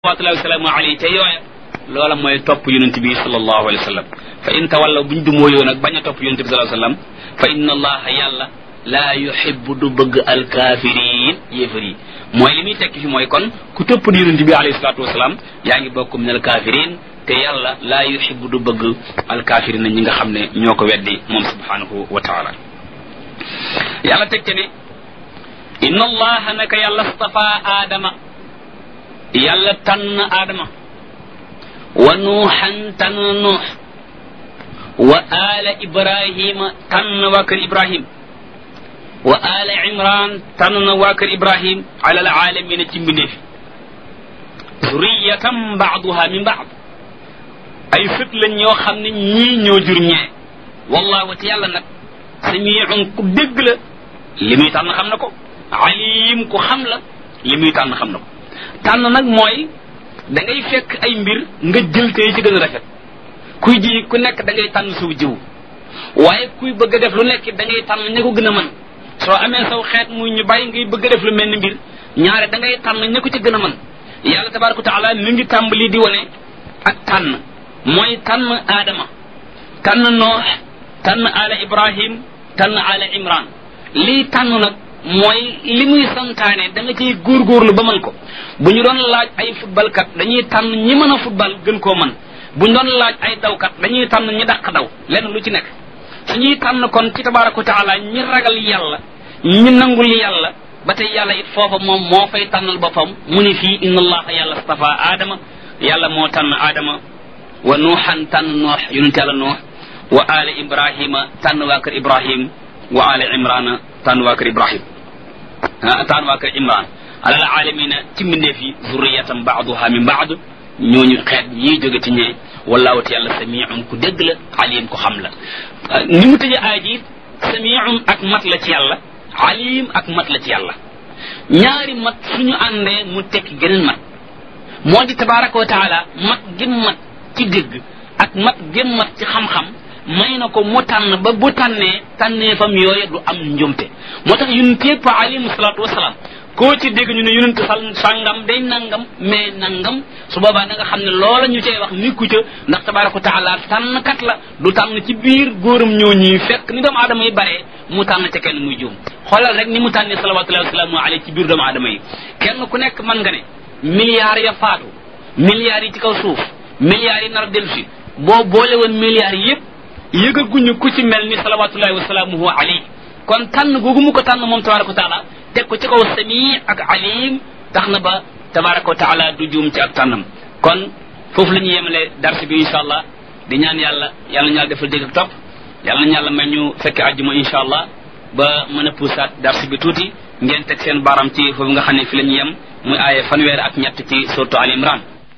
salawatullahi wasalaamu alayhi te yooya loola mooy topp yonent bi sallallahu alayhi wa sallam fa in tawallaw buñ du mooyoo nag bañ a topp yonent bi sallallahu alayhi wa sallam fa inna allaha yàlla laa yuhibbu du bëgg alkaafiriin yéefar yi mooy li muy tekki fi mooy kon ku topp di yonent bi alayhi salatu wasalaam yaa ngi bokk min alkaafiriin te yàlla laa yuhibbu du bëgg alkaafiriin ñi nga xam ne ñoo ko weddi moom subhanahu wa taala yàlla teg te ne inna allaha naka yàlla stafa aadama yàlla tànn aadama wa nuuxan tànn nuux wa aala ibrahima tànn waa kër ibrahim wa aala imran tànn waa kër ibrahim ala alaalamina ci mbindeefi zuriyatan baaduha min baad ay sët lañ ñoo xam ne ñii ñoo jur ñee wallahu te yàlla nag samiun ku dégg la li muy tànn xam na ko alim ku xam la li muy tànn xam na ko tànn nag mooy da ngay fekk ay mbir nga jël te ci gën a rafet kuy ji ku nekk da ngay tànn suw jiw waaye kuy bëgg a def lu nekk da ngay tànn ña ko gën a mën soo amee saw xeet muy ñu bàyyi ngay bëgg a def lu mel ni mbir ñaare da ngay tànn ña ko ci gën a mën yàlla tabaraka wa taala mi ngi tàmbali di wane ak tànn mooy tànn aadama tànn noox tànn ala ibrahim tànn ala imran lii tànn nag mooy li muy santaane da nga ciy góorgóorlu ba mën ko bu ñu doon laaj ay footballkat dañuy tànn ñi mën a football gën koo mën bu ñu doon laaj ay dawkat dañuy tànn ñi dàq daw lenn lu ci nekk suñuy tànn kon ci tabaraka wa taala ñi ragal yàlla ñi nangul yàlla ba tey yàlla it foofa moom moo fay tànnal boppam mu ni fii inna allaha yàlla stafa aadama yàlla moo tànn aadama wa nuuxan tànn noox yonent yàlla noox wa ala ibrahima tànn waa kër ibrahim wa ala imrana tànn waa kër ibrahim tànn waa kër imran alal alamina ci mbindeef yi zurriyatan baaduha min baad ñooñu xeet ñii jóge ci ñee wallahu te yàlla samiun ku dégg la alim ku xam la ni mu tëjee aaya ji samiun ak mat la ci yàlla alim ak mat la ci yàlla ñaari mat suñu àndee mu tekki geneen mat moo di tabaraka wa taala mat gën mat ci dégg ak mat gën mat ci xam-xam may na ko mu tànn ba bu tànnee tànnee fam yooye du am njumte moo tax yonent yëpp alayhi salaatu wasalaam koo ci dégg ñu ne yonent sal sàngam day nangam mais nangam su boobaa da nga xam ne loola ñu cay wax nikku ca ndax tabaraka wa taala tànnkat la du tànn ci biir góoram ñoo ñuy fekk ni doomu aadama yi baree mu tànn ca kenn muy juum xoolal rek ni mu tànnee salawatullahi wasalaamu alayhi ci biir doomu aadama yi kenn ku nekk mën nga ne milliards ya faatu milliards yi ci kaw suuf milliards yi nar a dellu si boo boole woon milliards yëpp yëgaguñu ku ci mel ni salawatullahi wasalaamuhu alayhi kon tànn googu mu ko tànn moom tabaraka wa taala teg ko ci kaw sami ak alim tax na ba tabaraka wa taala du juum ci ak tànnam kon foofu la ñuy yemale darsi bi insha allah di ñaan yàlla yàlla ñu yàlla defal dégg ak topp yàlla nañu yàlla may ñu fekke àjjuma insha allah ba mën a puusaat darsi bi tuuti ngeen teg seen baram ci foofu nga xam ne fi la ñuy yem muy aaye fanweer ak ñett ci suratu al imran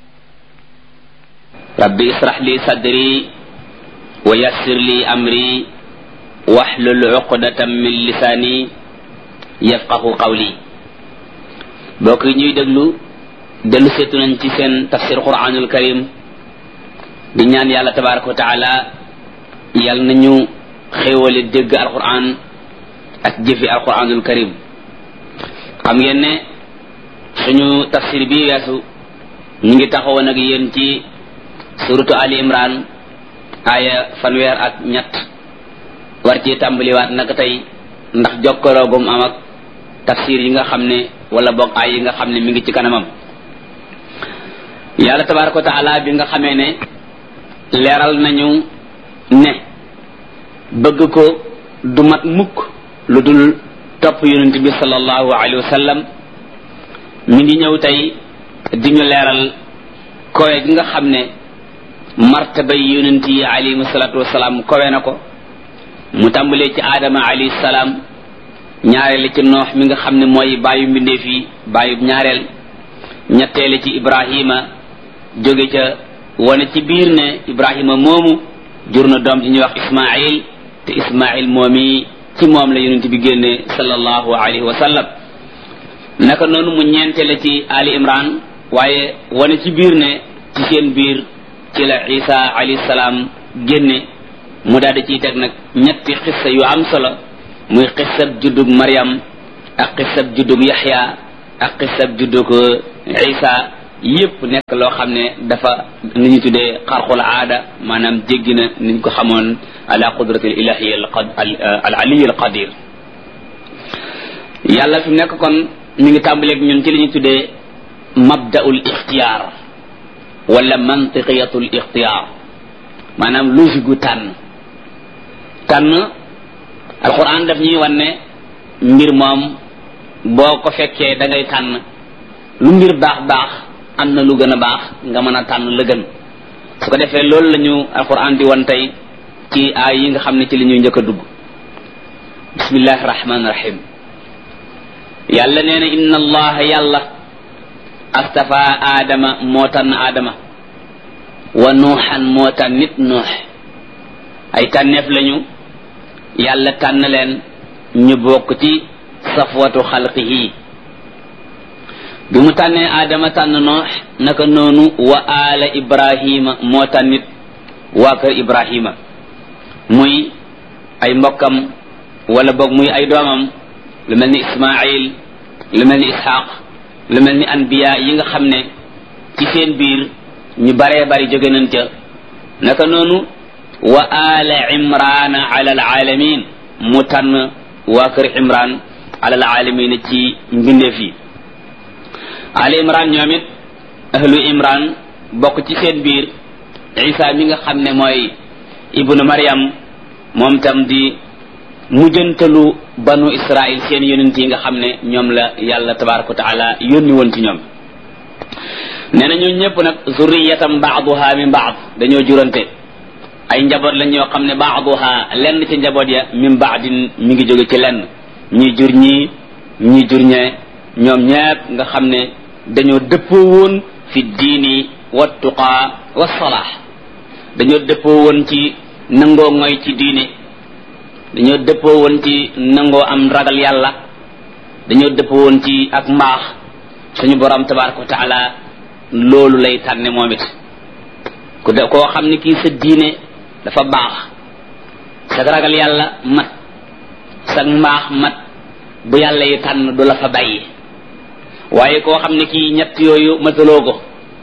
rabbi israh li sadri wa yassir li amri waxlul uqdatam min lisaani yafqahu qawli bokk yi ñuy déglu dellu seetu nañ ci seen tafsir quranul karim di ñaan yàlla tabaraka wa taala yàlla nañu xéewale dégg alquran ak jëfi alquranul karim xam ngeen ne suñu tafsir bi weesu ñu ngi taxawoon ak yéen ci suratu ali imran aaya fanweer ak ñett war ci tàmbaliwaat naka tey ndax jokkaloogum am ak tafsir yi nga xam ne wala boog ay yi nga xam ne mi ngi ci kanamam yàlla tabaraka wa taala bi nga xamee ne leeral nañu ne bëgg ko du mat mukk lu dul topp yonent bi sallallahu alayhi wa sallam mi ngi ñëw tey di ñu leeral kowe gi nga xam ne martabay yonent yi alayhi salatu wasalaam kowe na ko mu tàmbalee ci aadama alayhi salaam ñaareel ci noox mi nga xam ne mooy bàyyu mbindeef yi bàyyu ñaareel ñetteele ci ibrahima jóge ca wane ci biir ne ibrahima moomu jur na doom ji ñuy wax ismail te ismail moomi ci moom la yonent bi génne sallallahu alayhi wa sallam naka noonu mu ñeenteele ci ali imran waaye wane ci biir ne ci seen biir ci la isa alayhi salaam génne mu daal di ciy teg nag ñetti xissa yu am solo muy xissab juddug Maryam ak xissab juddug Yaxya ak xissab juddug Isa yépp nekk loo xam ne dafa ni ñu tuddee xarxul aada maanaam jéggi na niñ ko xamoon ala qudrati al ilahi al aliy al qadir yàlla fi nekk kon mi ngi tàmbaleeg ñun ci li ñu tuddee mabdaul ixtiyaar wala mantiqiyatul ixtiyaar maanaam logique gu tànn tànn alquran daf ñuy wan ne mbir moom boo ko fekkee da ngay tànn lu mbir baax baax am na lu gën a baax nga mën a tànn la gën su ko defee loolu la ñu alquran di wan tey ci aay yi nga xam ne ci li ñuy njëkk a dugg bismillahi rahmaani rahim yàlla nee na inna allaha yàlla astafa aadama moo tànn aadama wa nuuxan moo tànn nit nuux ay tànneef lañu yàlla tànn leen ñu bokk ci safwatu xalqihi bi mu tànnee aadama tànn noox naka noonu wa aala ibrahima moo tànnit waa kër ibrahima muy ay mbokkam wala boog muy ay doomam lu mel ni ismail lu mel ni ishaq lu mel ni anbiya yi nga xam ne ci seen biir ñu baree bari jóge nañ ca naka noonu wa aala imrana ala alaalamin mu tànn waa kër imran ala alaalamin ci mbindeef yi ala imran ñoom it ahlu imran bokk ci seen biir isa mi nga xam ne mooy ibnu maryam moom tam di mujjantalu banu israil seen yonent yi nga xam ne ñoom la yàlla tabaraka wa taala yónni woon ci ñoom nee na ñun ñëpp nag zurriyatam baaduha min baad dañoo jurante ay njaboot lañ ñoo xam ne baaduha lenn ci njaboot ya min baadin mi ngi jóge ci lenn ñi jur ñii ñi jur ñee ñoom ñëpp nga xam ne dañoo dëppoo woon fi diini wa tuqaa wa salaax dañoo dëppoo woon ci nangoo ngoy ci diine dañoo dëppoo woon ci nangoo am ragal yàlla dañoo dëppoo woon ci ak mbaax suñu borom tabaraka wa taala loolu lay tànne moom it ku de koo xam ne kii sa diine dafa baax sa ragal yàlla mat sa mbaax mat bu yàlla yi tànn du la fa bàyyi waaye koo xam ne kii ñett yooyu mataloo ko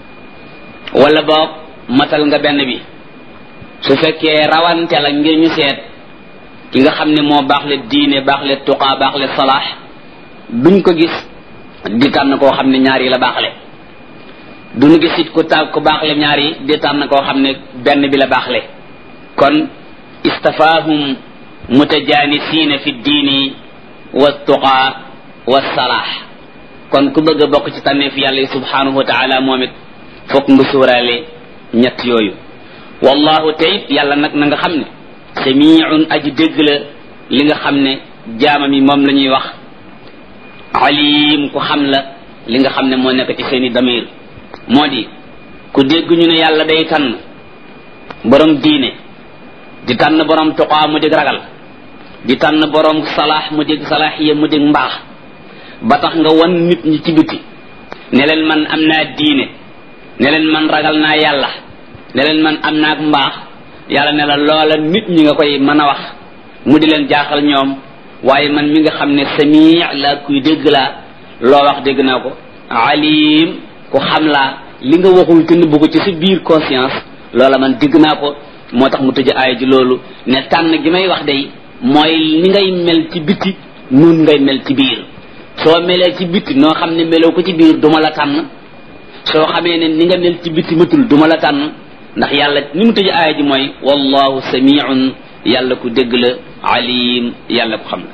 wala boog matal nga benn bi su fekkee rawante la ngir ñu seet ki nga xam ne moo baax le diine baax le tuqaa baax le salaax duñ ko gis di tànn koo xam ne ñaar yi la baaxle duñu gis it ku ta ku baaxle ñaar yi di tànn koo xam ne benn bi la baaxle kon istafaahum mutajanisiina fi diini wa tuqaa wa salaax kon ku bëgg a bokk ci tànneef yàlla yi subhanahu wa taala moom it fokk nga suuraale ñett yooyu wallahu te it yàlla nag na nga xam ne samiun aji dégg la li nga xam ne jaamam yi moom la ñuy wax alim ku xam la li nga xam ne moo nekk ci seeni damir moo di ku dégg ñu ne yàlla day tànn borom diine di tànn borom tuqaa mu dig ragal di tànn borom salaax mu dig salaaxiya mu dig mbaax ba tax nga wan nit ñi ci biti ne leen man am naa diine ne leen man ragal naa yàlla ne leen man am naa ak mbaax yàlla ne la loola nit ñi nga koy mën a wax mu di leen jaaxal ñoom waaye man mi nga xam ne samii la kuy dégg laa loo wax dégg naa ko alim ku xam laa li nga waxul te nëbbu ko ci sa biir conscience loola man dégg naa ko moo tax mu tëj aaya ji loolu ne tànn gi may wax day mooy ni ngay mel ci biti nun ngay mel ci biir soo melee ci biti noo xam ne meloo ko ci biir duma la tànn soo xamee ne ni nga mel ci biti matul duma la tànn ndax yàlla ni mu tëj aaya ji mooy wallahu samiun yàlla ku dégg la alim yàlla ku xam la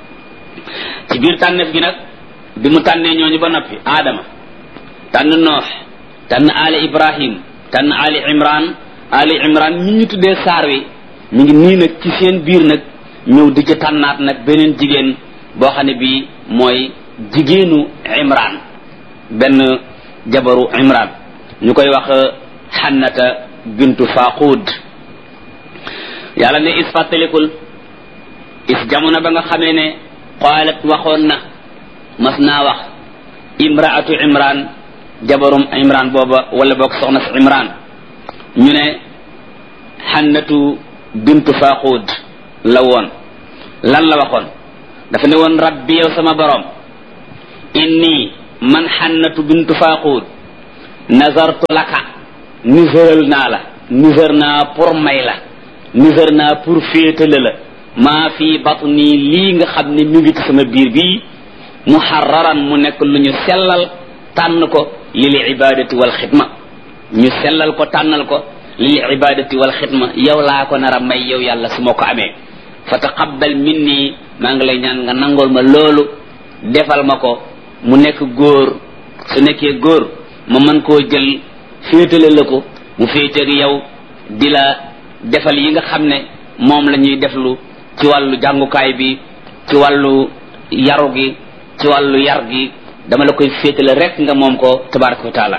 ci biir tànneef gi nag bi mu tànnee ñooñu ba noppi aadama tànn noox tànn ali ibrahim tànn ali imran ali imran mi ñu tuddee saar wi mi ngi nii nag ci seen biir nag ñëw di ci tànnaat nag beneen jigéen boo xam ne bii mooy jigéenu imran benn jabaru imran ñu koy wax xannata bintu faqud yàlla ne is fàttalikul is jamono ba nga xamee ne qaalat waxoon na mas naa wax imraatu imran jabarum imran booba wala boog soxna si imran ñu ne xannatu bintu faqud la woon lan la waxoon dafa ne woon rabbi yow sama borom inni man xannatu bintu faqud nazartu laka nisëral naa la nisër naa pour may la nisër naa pour féetale la maa fi batni lii nga xam ne mi ngi ci sama biir bii muharraran mu nekk lu ñu sellal tànn ko lil ibadati wal xidma ñu sellal ko tànnal ko lil ibadati wal xidma yow laa ko nar a may yow yàlla su ma ko amee fa taqabbal minni maa ngi lay ñaan nga nangol ma loolu defal ma ko mu nekk góor su nekkee góor ma mën koo jël féetale la ko mu féeteeg yow di la defal yi nga xam ne moom la ñuy deflu ci wàllu jàngukaay bi ci wàllu yaru gi ci wàllu yar gi dama la koy féetale rek nga moom ko tabaraka wa taala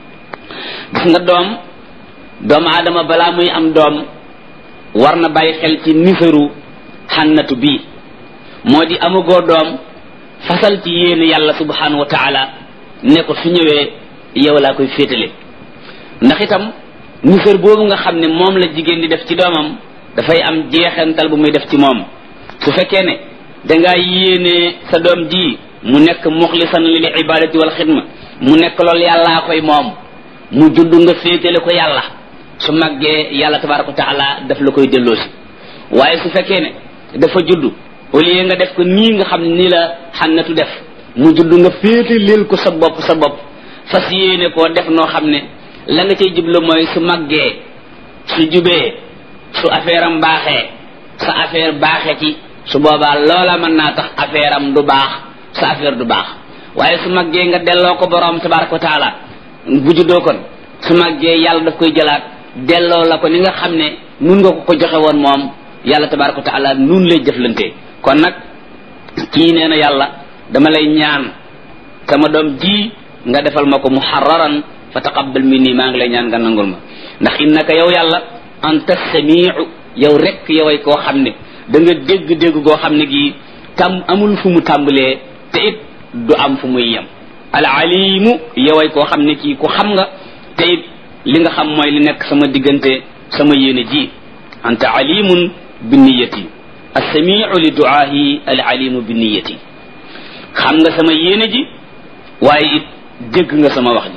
gis nga doom doomu aadama balaa muy am doom war na bàyyi xel ci nisaru xannatu bii moo di amagoo doom fasal ci yéene yàlla subhanahu wa taala ne ko su ñëwee yow laa koy féetale ndax itam nisar boobu nga xam ne moom la jigéen di def ci doomam dafay am jeexantal bu muy def ci moom su fekkee ne dangaa yéene sa doom ji mu nekk muxlisan lil ibadati wal xidma mu nekk loolu yàllaa koy moom mu judd nga féetale ko yàlla su màggee yàlla tabaraka wa taala daf la koy delloosi waaye su fekkee ne dafa judd au lieu nga def ko nii nga xam ne nii la xannatu def mu judd nga féete leel ko sa bopp sa bopp fas yéene koo def noo xam ne la nga cay jublu mooy su màggee su jubee su affaire am baaxee sa affaire baaxee ci su boobaa loola mën naa tax affaire am du baax sa affaire du baax waaye su màggee nga delloo ko borom tabaraka wa taala bu juddoo kon su màggee yàlla daf koy jëlaat delloo la ko ni nga xam ne nun nga ko ko joxe woon moom yàlla tabaraka wa taala nun lay jëflante kon nag kii nee na yàlla dama lay ñaan sama doom ji nga defal ma ko muharraran fa taqabbal minni maa ngi lay ñaan nga nangul ma ndax innaka yow yàlla anta samiu yow rek yoway koo xam ne da nga dégg-dégg goo xam ne gii tam amul fu mu tàmbalee te it du am fu muy yem al alimu yoway koo xam ne kii ku xam nga te it li nga xam mooy li nekk sama diggante sama yéene ji anta alimun bi niyati assamiu li duaahi al alimu bi niyati xam nga sama yéene ji waaye it dégg nga sama wax ji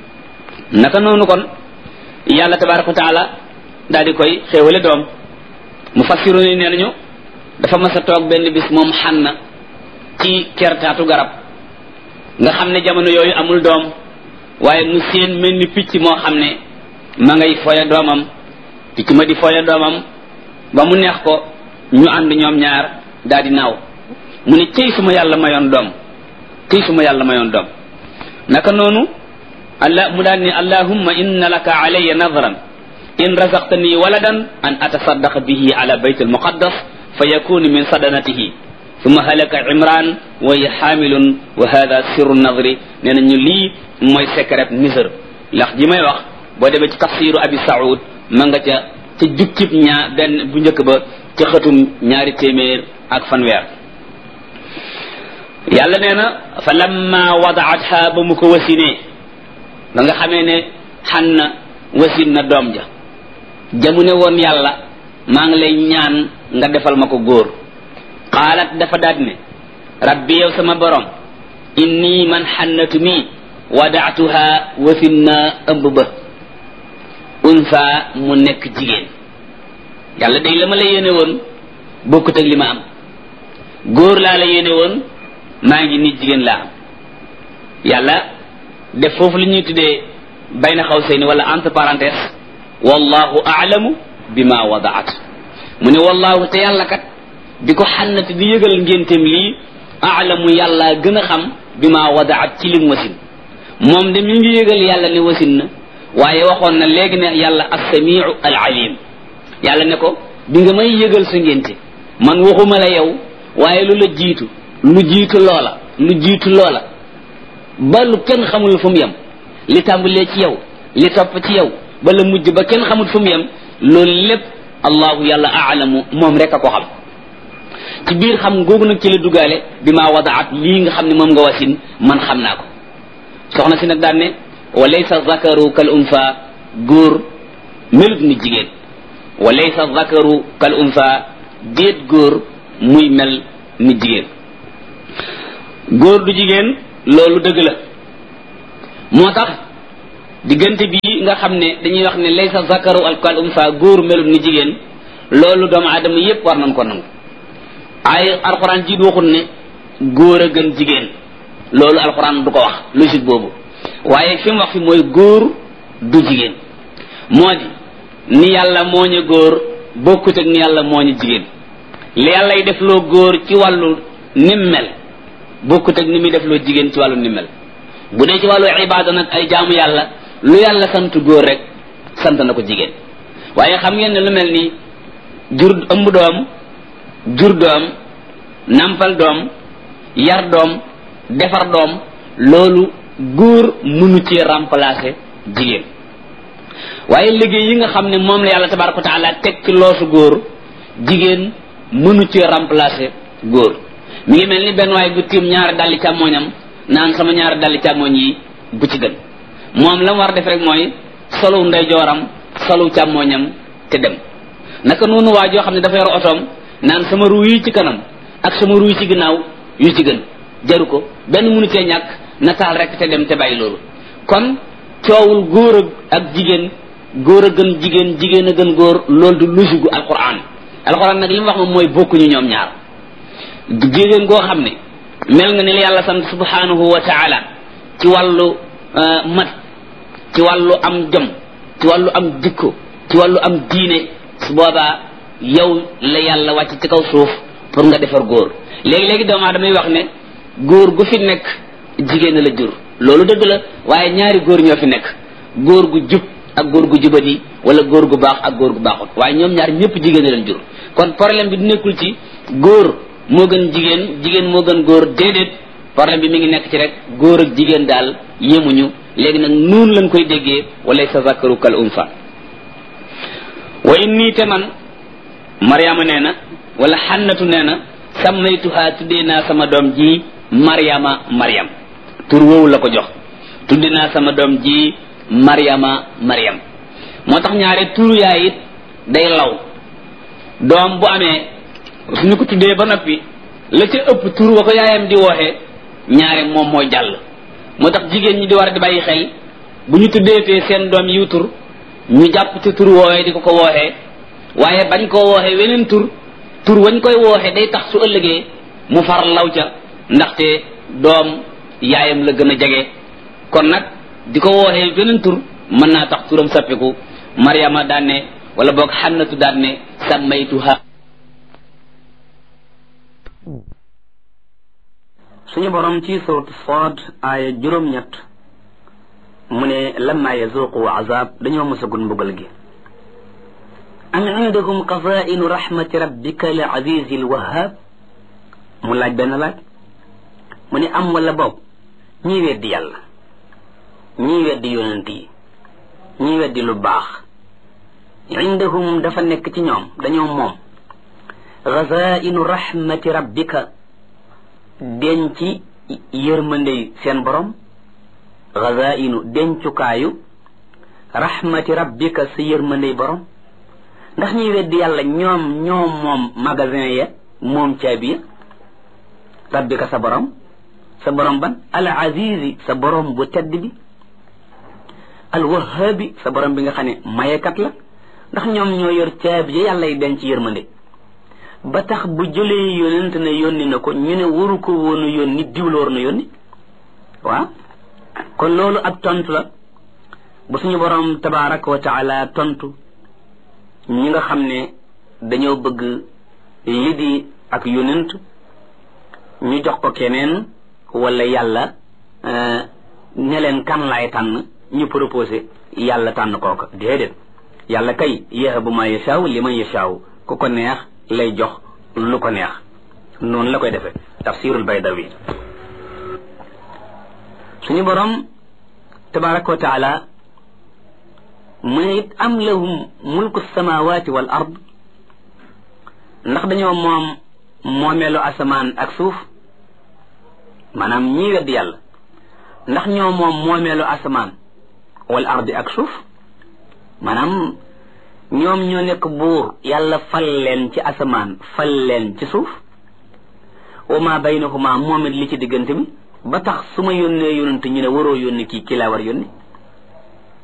naka noonu kon yàlla tabaraka wa taala daal di koy xéewale doom mu fassiru ni nee nañu dafa mas a toog benn bis moom xanna ci kertaatu garab nga xam ne jamono yooyu amul doom waaye mu seen mel ni picc moo xam ne ma ngay foya doomam picc ma di foya doomam ba mu neex ko ñu ànd ñoom ñaar daal di naaw mu ne cëy suma yàlla mayoon doom cëy suma yàlla mayoon doom naka noonu allah mu daal ni allahumma inna laka alayya nadran in razaqtani waladan an atasaddaqa bihi ala bayt almuqaddas fa yakunu min sadanatihi summa halaka imran wa hiya hamilun wa hada sirru nadri nee na ñu lii mooy secret nisër ndax ji may wax boo demee ci tafsiru abi saoud ma nga ca ca jukkib ñaa benn bu njëkk ba ca xëtum ñaari téeméer ak fanweer yàlla nee na fa lamma wadaatha ba mu ko wasinee ba nga xamee ne xan na wasin na doom ja jamu ne woon yàlla maa ngi lay ñaan nga defal ma ko góor qaalat dafa daat ne rabbi yow sama borom inni man xannatu mi wadaatuha wasin na ëmb ba unsa mu nekk jigéen yàlla day la ma la yéene woon bokkut ak li ma am góor laa la yéene woon maa ngi nit jigéen laa am yàlla def foofu li ñuy tuddee bayna xawsayni wala entre parenthèse wallahu aalamu bima wadaat mu ne wallahu te yàlla kat di ko xannati di yëgal ngénteem lii aalamu yàlla gën a xam bima wadaat ci lim wasin moom de mi ngi yëgal yàlla ne wasin na waaye waxoon na léegi ne yàlla assamiu al alim yàlla ne ko bi nga may yëgal sa ngénte man waxuma la yow waaye lu la jiitu lu jiitu loola lu jiitu loola ba lu kenn xamul fu mu yem li tàmbalee ci yow li topp ci yow ba la mujj ba kenn xamul fu mu yem loolu lépp allahu yàlla aalamu moom rek a ko xam ci biir xam googu nag ci la dugaale bi maa wadaat lii nga xam ne moom nga wasin man xam naa ko soxna si nag daan ne wa laysa zakaru kal unsa góor melut ni jigéen wa laysa zakaru kal unsa déet góor muy mel ni jigéen góor du jigéen loolu dëgg la moo tax diggante bi nga xam ne dañuy wax ne laysa zakaru alkal umsa góor melut ni jigéen loolu doomu aadama yépp war nañ ko nangu ay alxuraan jiit waxul ne góor a gën jigéen loolu alxuraan du ko wax logique boobu waaye fi mu wax fi mooy góor du jigéen moo di ni yàlla mooñe góor bokkut ak ni yàlla mooñe jigéen li yàlla y def loo góor ci wàllu nim mel bokkut ak ni muy def loo jigéen ci wàllu nim mel bu dee ci wàllu ibaada nag ay jaamu yàlla lu yàlla sant góor rek sant na ko jigéen waaye xam ngeen ne lu mel ni jur ëmb doom jur doom nampal doom yar doom defar doom loolu góor mënu ci remplacer jigéen waaye liggéey yi nga xam ne moom la yàlla tabaraka wa taala teg ci loosu góor jigéen mënu ci remplacer góor mi ngi mel ni benn waaye bu tiim ñaari dalli càmmooñam naan sama ñaari dalli càmmooñ yi bu ci gën moom la mu war def rek mooy solu ndeyjooram solu càmmooñam te dem naka noonu waa joo xam ne dafa yor otoom naan sama ruu yi ci kanam ak sama ruu yi ci ginnaaw yu ci gën jaru ko benn mënu cee ñàkk nataal rek te dem te bàyyi loolu kon coowul góor ak jigéen góor a gën jigéen jigéen a gën góor loolu du logique gu alquran alquran nag li mu wax moom mooy bokkuñu ñoom ñaar jigéen goo xam ne mel nga ni la yàlla sant subhanahu wa taala ci wàllu mat ci wàllu am jom ci wàllu am jikko ci wàllu am diine su boobaa yow la yàlla wàcc ci kaw suuf pour nga defar góor léegi-léegi doomu aadama yi wax ne góor gu fi nekk jigéen la jur loolu dëgg la waaye ñaari góor ñoo fi nekk góor gu jub ak góor gu jubadi wala góor gu baax ak góor gu baaxut waaye ñoom ñaar ñëpp jigéen leen jur kon problème bi du nekkul ci góor moo gën jigéen jigéen moo gën góor déedéet problème bi mi ngi nekk ci rek góor ak jigéen daal yemuñu léegi nag noonu lañ koy déggee wala sa zakaru kal unsa wa inni te man mariama nee na wala xannatu nee na sammaytuha tuddee naa sama doom ji mariama mariam tur woowu la ko jox tudde naa sama doom ji mariama mariam moo tax ñaare turu yaay it day law doom bu amee suñu ko tuddee ba noppi la ca ëpp tur wa ko yaayam di wooxee ñaare moom mooy jàll moo tax jigéen ñi di war di bàyyi xel bu ñu tuddeetee seen doom yiw tur ñu jàpp ci tur woowee di ko ko wooxee waaye bañ koo wooxee weneen tur tur wañ koy wooxee day tax su ëllëgee mu far law ca ndaxte doom yaayam la gën a jege kon nag di ko wooxee weneen tur mën naa tax turam sappiku mariama daan ne wala boog xannatu daan ne sammaytuha suñu borom ci suratu Saad aaya juróom-ñett mu ne lamma yazuqu azab dañoo mosagul mbugal gi am indakum qazainu rahmati rabbika al azizi al wahhab mu laaj benn laaj mu ne am wala boob ñii weddi yàlla ñii weddi yonent yi ñii weddi lu baax indahum dafa nekk ci ñoom dañoo moom qazainu rahmati rabbika denc yërmandey seen borom gazainu dencukaayu rahmati rabbika sa yërmandey borom ndax ñuy weddi yàlla ñoom ñoom moom magasin ya moom caabi ya rabbika sa borom sa borom ban al azizi sa borom bu tedd bi al wahabi sa borom bi nga xam ne mayekat la ndax ñoom ñoo yor caabi ya yàlla yi denc yërmande ba tax bu jëlee yonent ne yónni na ko ñu ne waru ko woonu yónni diwla war na yónni waaw kon loolu ab tontu la bu suñu borom tabaraka wa taala tontu ñi nga xam ne dañoo bëgg li di ak yonent ñu jox ko keneen wala yàlla ne leen kan laay tànn ñu proposé yàlla tànn kooka déedéet yàlla kay yahabu ma yashaaw li man yashaaw ku ko neex lay jox lu ko neex noonu la koy defee tafsirul baydawi suñu borom tabaraka wa taala mu ne it am lahum mulku samawati wal ard ndax dañoo moom moomeelu asamaan ak suuf maanaam ñii wedd yàlla ndax ñoo moom moomeelu asamaan wal ardi ak suuf maanaam ñoom ñoo nekk buur yàlla fal leen ci asamaan fal leen ci suuf wa ma baynahuma moom it li ci diggante bi ba tax su ma yónnee yónnante ñu ne waroo yónni kii kii laa war yónni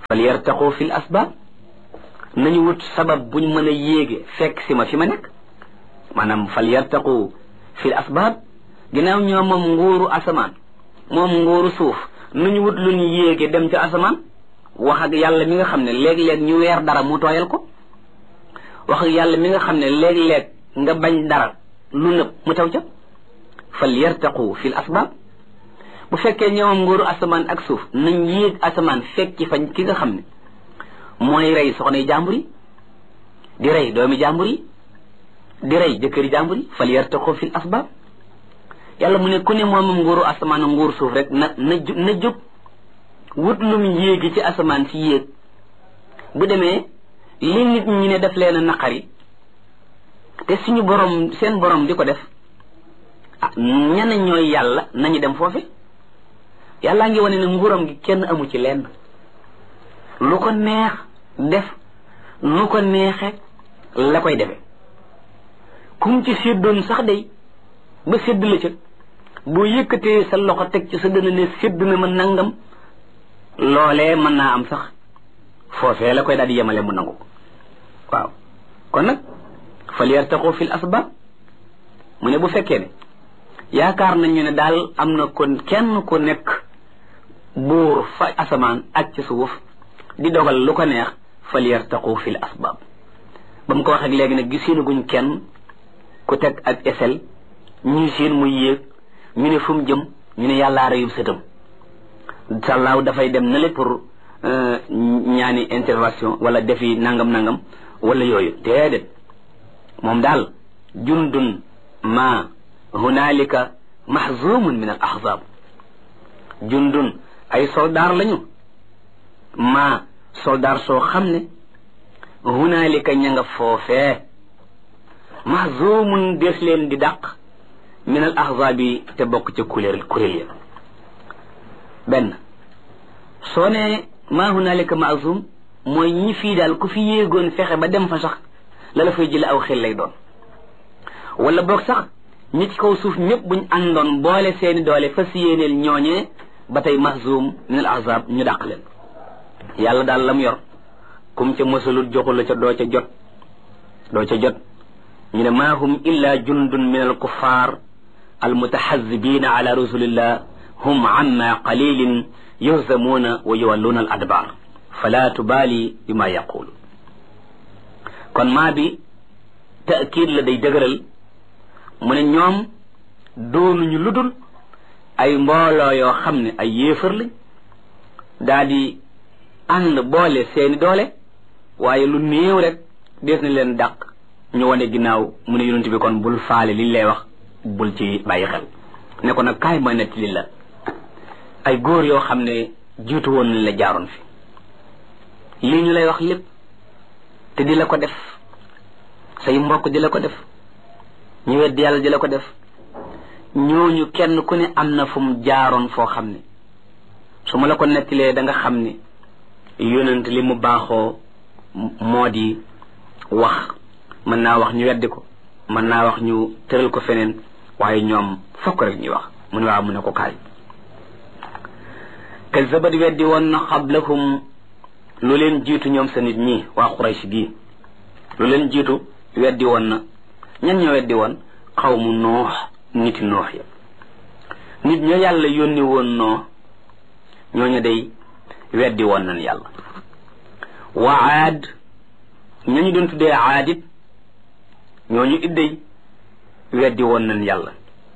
fal yartaqu fi l asbab nañu wut sabab buñ mën a yéege fekk si ma fi ma nekk maanaam fal yartaqu fi l asbab ginnaaw ñoo moom nguuru asamaan moom nguuru suuf nañu wut luñ yéege dem ca asamaan wax ak yàlla mi nga xam ne léeg-léeg ñu weer dara mu tooyal ko wax ak yàlla mi nga xam ne léeg-léeg nga bañ dara lu nëb mu taw ca fal yartaqu fi l asbab bu fekkee ñoom nguuru asamaan ak suuf nañ yéeg asamaan fekki fañ ki nga xam ne mooy rey soxna yi jàmbur yi di rey doomi jàmbur yi di rey jëkkëri jàmbur yi fal yartaqu fi l asbab yàlla mu ne ku ne moomam nguuru asamaan ak nguuru suuf rek na na na jóg wut lum yéegi ci asamaan si yéeg bu demee li nit ñi ne def leen a naqari te suñu borom seen borom di ko def ah ñana ñooy yàlla nañu dem foofe yàllaa ngi wane ne nguuram gi kenn amu ci lenn lu ko neex def lu ko neexe la koy defe kum ci séddoon sax day ba sédd la ca boo yëkkatee sa loxo teg ci sa dëna ne sédd na ma nangam loolee mën naa am sax foofee la koy daal di yemale mu nangu waaw kon nag fal yartaqu fil asbab mu ne bu fekkee ne yaakaar nañu ne daal am na kon kenn ku nekk buur fa asamaan ak ci suuf di dogal lu ko neex fal yartaqu fil asbab ba mu ko wax ak léegi nag gisuñu kenn ku teg ak esel ñu seen muy yéeg ñu ne fu mu jëm ñu ne yàllaa reyub sëtam sàllaaw dafay dem na le pour ñaani intervention wala defi nangam nangam wala yooyu déedéet moom daal jundun ma hunaalika mahzumun min al ahzab jundun ay soldaar lañu ma soldaar soo xam ne hunaalika ña nga foofee mahzumun des leen di dàq min al ahzab yi te bokk ca kuréel kuréel ya benn soo ne ma hunaalika mahzum mooy ñi fii daal ku fi yéegoon fexe ba dem fa sax la la fay jële aw xel lay doon wala boog sax ñi ci kaw suuf ñëpp buñ àndoon boole seeni doole fas yéeneel ñooñee ba tey mahzum min al ahzab ñu dàq leen yàlla daal lam yor kum ca mësalut joxul la ca doo ca jot doo ca jot ñu ne maa hum illa jundun min al kuffar al mutahazibina ala rasulillah hum amma qalilin yuhzamuuna wa yuwalluuna al adbar fala tubaali bima yaqulu kon maa bi taakid la day dëgëral mu ne ñoom doonuñu ludul ay mbooloo yoo xam ne ay yéefar lañ daa di ànd boole seeni doole waaye lu néew rek des na leen dàq ñu wane ginnaaw mu ne yonent bi kon bul faale liñ lay wax bul ci bàyyi xel ne ko nag kaay ma nett li la ay góor yoo xam ne jiitu woon nañ la jaaroon fi lii ñu lay wax lépp te di la ko def say mbokk di la ko def ñu weddi yàlla di la ko def ñooñu kenn ku ne am na fu mu jaaroon foo xam ne su ma la ko nettilee da nga xam ne yonent li mu baaxoo moo di wax mën naa wax ñu weddi ko mën naa wax ñu tëral ko feneen waaye ñoom fokk rek ñuy wax mu ne waaw mu ne ko kaay kazabat weddi woon na xablahum lu leen jiitu ñoom sa nit ñi waa Quraysh gii lu leen jiitu weddi woon na ñan ñoo weddi woon xawmu noox niti noox ya nit ña yàlla yónni woon noo ñooñu day weddi woon nañ yàlla wa aad ñañu doon tuddee aadit ñooñu idday weddi woon nañ yàlla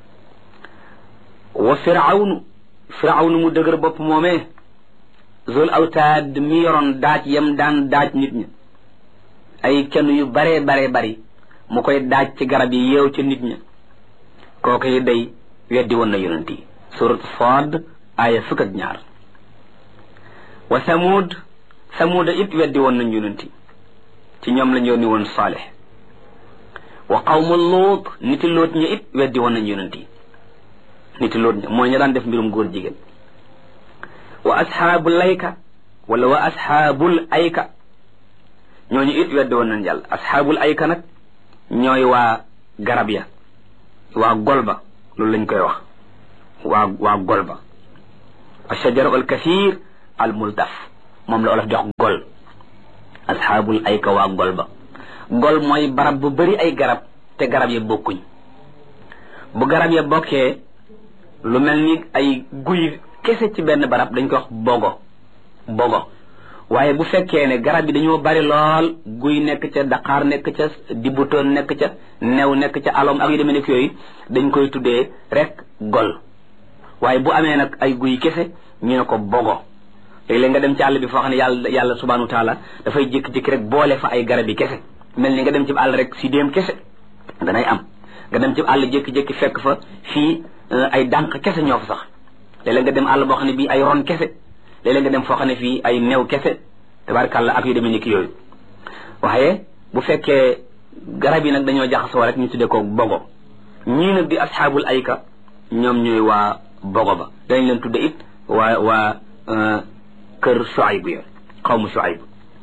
wa firawnu firawnu mu dëgër bopp moomee zul awtaad mi yoroon daaj yam daan daaj nit ña ay kenn yu baree baree bari mu koy daaj ci garab yi yeew ca nit ña kooku yi day weddi woon na yonent yi surat Saad aaya fukk ak ñaar wa Samuud Samuuda it weddi woon nañ yonent yi ci ñoom lañ yónni woon Saalix wa qawmu Luut niti Luut ña it weddi woon nañ yonent yi niti Luut ña mooy ña daan def mbirum góor jigéen wa asxaabul layka wala wa asxaabul ayka ñooñu it weddi woon nañ yàlla asxaabul ayka nag ñooy waa garab ya waa golba loolu lañ koy wax waa waa golba ashajara al kathir al multaf moom la olof jox gol asxaabul ayka waa gol ba gol mooy barab bu bari ay garab te garab ya bokkuñ bu garab ya bokkee lu mel ni ay guy kese ci benn barab dañ ko wax bogo bogo waaye bu fekkee ne garab yi dañoo bari lool guy nekk ca daqaar nekk ca dibutoon nekk ca new nekk ca alom ak yu demee nekk yooyu dañ koy tuddee rek gol waaye bu amee nag ay guy kese ñu ne ko bogo léeg-léeg nga dem ci àll bi foo xam ne yàlla yàlla subhanahu wa taala dafay jékki-jékki rek boole fa ay garab yi kese mel ni nga dem ci àll rek si déem kese danay am nga dem ci àll jékki-jékki fekk fa fii ay dànq kese ñoo fa sax léeg-léeg nga dem àll boo xam ne bii ay ron kese léeg-léeg nga dem foo xam ne fii ay new kese tabarkàlla ak yu demee ni ki yooyu waaye bu fekkee garab yi nag dañoo jaxasoo rek ñu tuddee ko bogo ñii nag di asxaabul ayka ñoom ñooy waa bogo ba dañ leen tudde it waa waa kër Shuayb ya xawmu Shuayb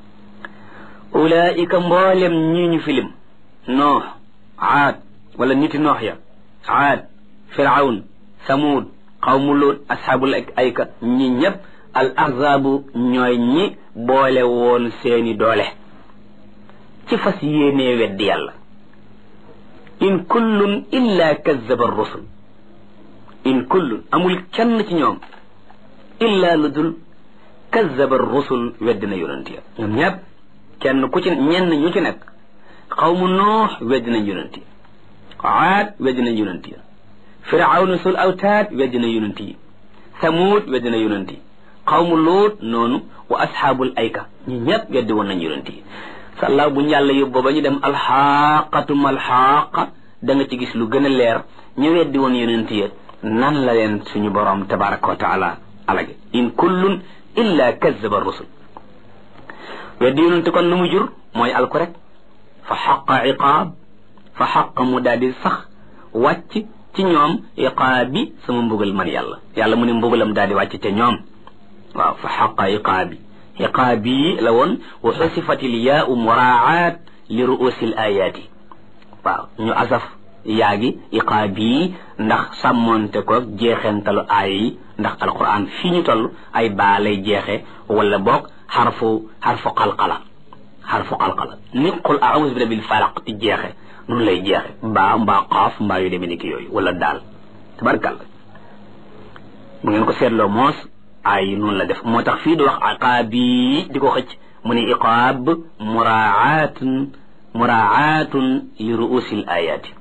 ulaika mboolem ñii ñu filim noox aad wala niti noox ya aad firawn samud xawmu luut asxaabul ayka ñi ñëpp al ahzaabu ñooy ñi boole woon seeni doole ci fas yéenee weddi yàlla in kullun illa kazzaba rusul in kullun amul kenn ci ñoom illa lu dul kazzaba rusul weddi na yonent ya ñoom ñëpp kenn ku ci ñenn ñu ci nekk xawmu noox weddi nañ yonent yi aad weddi nañ yonent yi firawna sul awtaad weddi na yonent yi samuud weddi na yonent yi xawmu luut noonu wa asxaabul ayka ñi ñëpp weddi woon nañ yonent yi sàllaaw bu ñu yàlla yóbboo ba ñu dem alxaqatum alxaqa da nga ci gis lu gën a leer ñu weddi woon yonent yi nan la leen suñu borom tabaraka wa taala alage in kullun illa kazzaba rusul weddi yonent kon lu mu jur mooy alku rek fa xaqa iqaab fa xaqa mu daal di sax wàcc ci ñoom iqaabi sama mbugal man yàlla yàlla mu ne mbugalam daal di wàcc te ñoom waaw fa xaqa iqaabi iqaabi la woon wa xusifat il yaau muraat li ruusi l ayaati waaw ñu asaf yaa gi iqaabi ndax sàmmoonte ko jeexentalu aaya yi ndax alquran fii ñu toll ay baa lay jeexe wala boog xarfu xarfu qalqala xarfu qalqala ni qul aawuzu bi rabbil falaq di jeexe noonu lay jeexe mbaa mbaa qaaf mbaa yu demee ni ki yooyu wala daal tabarkalla bu ngeen ko seetloo moos ay noonu la def moo tax fii di wax iqaabi di ko xëcc mu ne iqaab muraatun muraatun li ruusil ayaati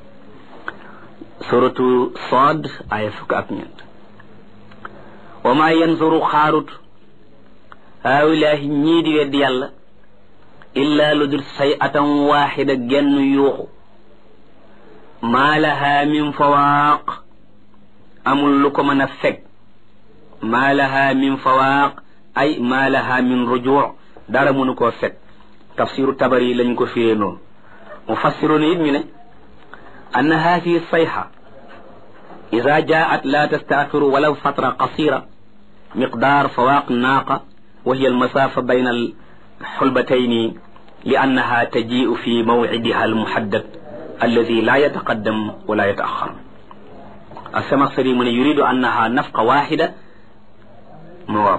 suratu Saad aya fukk ak ñeent wa maa yanzuru xaarut haawilaahi ñii di weddi yàlla illaa lu dul say atan waaxida genn yuuxu maa lahaa min fawaaq amul lu ko mën a fekk maa lahaa min fawaaq ay maa lahaa min rujuuc dara mënu koo fekk tafsiru tabari lañ ko firee noonu mufassiroon it ñu ne anna haadihi sayxa ida jaat la tastaaxiru walaw fatra qasira miqdaar fawaaq naaqa wa hiya almasaafa bayna alxulbatayni li annaha tajiu fi mawcidiha almuhaddad alladi la yataqaddam wala yataaxar asamaxsari mu ne yuridu annaha nafqa waxida mawaab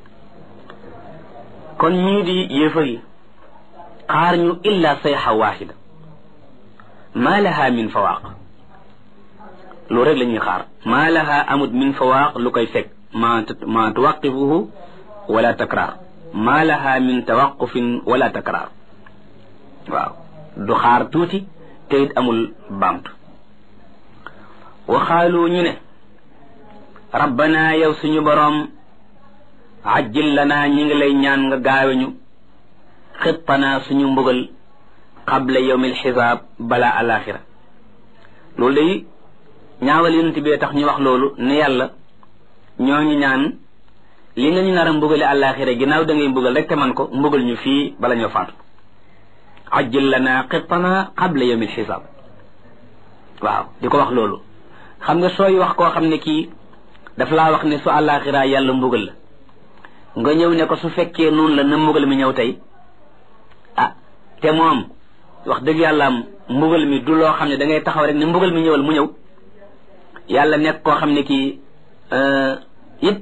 kon ñii di yéefar yi xaar ñu illa sayxa waxida maa laha min fawaaq loolu rek la ñuy xaar maa laha amut min fawaaq lu koy fekk ma ma tuwaqifuhu wala takraar maa laha min tawaqufin wala takraar waaw du xaar tuuti te it amul baamtu waxaalu ñu ne rabbana yow suñu boroom ajjil lanaa ñi ngi lay ñaan nga gaaweñu xittanaa suñu mbugal qabla yawmil xisaab balaa alaxira loolu day ñaawal yonent bee tax ñu wax loolu ne yàlla ñoo ñu ñaan li nga ñu nar a mbugale alaxira ginnaaw da ngay mbugal rek te man ko mbugal ñu fii bala ñoo faatu ajjil lanaa xittanaa qabla yawmil xisaab waaw di ko wax loolu xam nga sooy wax koo xam ne kii daf laa wax ne su alaxira yàlla mbugal la nga ñëw ne ko su fekkee noonu la na mbugal mi ñëw tey ah te moom wax dëgg yàlla am mbugal mi du loo xam ne da ngay taxaw rek ne mbugal mi ñëwal mu ñëw yàlla nekk koo xam ne kii it